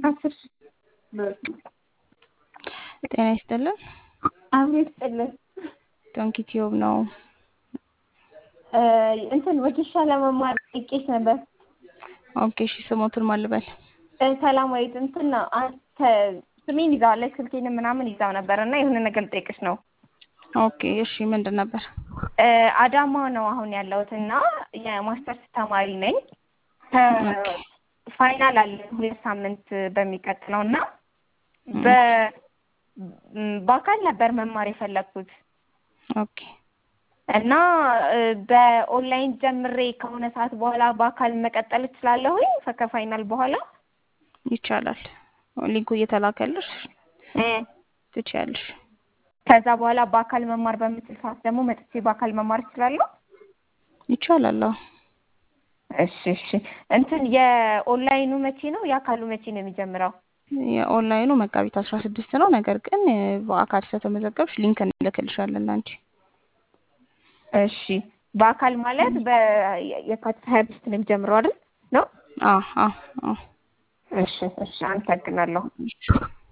አስር ሺህ ጤና ይስጥልን። አቤት ጥልን ዶንኪ ቲዩብ ነው። እንትን ወጌሻ ለመማር ጥቂት ነበር። ኦኬ እሺ፣ ስሞትን ማን ልበል? ሰላማዊት እንትን ነው አንተ ስሜን ይዛዋለች ስልኬንም ምናምን ይዛው ነበር እና የሆነ ነገር ልጠይቅሽ ነው። ኦኬ እሺ፣ ምንድን ነበር? አዳማ ነው አሁን ያለሁት እና የማስተርስ ተማሪ ነኝ። ፋይናል አለን ሁለት ሳምንት በሚቀጥለው እና በአካል ነበር መማር የፈለግኩት ኦኬ እና በኦንላይን ጀምሬ ከሆነ ሰዓት በኋላ በአካል መቀጠል እችላለሁኝ ከፋይናል በኋላ ይቻላል። ሊንኩ እየተላከልሽ ትችያለሽ። ከዛ በኋላ በአካል መማር በምችል ሰዓት ደግሞ መጥቼ በአካል መማር እችላለሁ። ይቻላል። አዎ እሺ እሺ። እንትን የኦንላይኑ መቼ ነው? የአካሉ መቼ ነው የሚጀምረው? የኦንላይኑ መጋቢት አስራ ስድስት ነው። ነገር ግን በአካል ስለተመዘገብሽ ሊንክ እንልክልሻለን ላንቺ። እሺ በአካል ማለት በየካቲት ሀያ አምስት ነው የሚጀምረው አይደል? ነው? አዎ አዎ አዎ። እሺ እሺ። አመሰግናለሁ።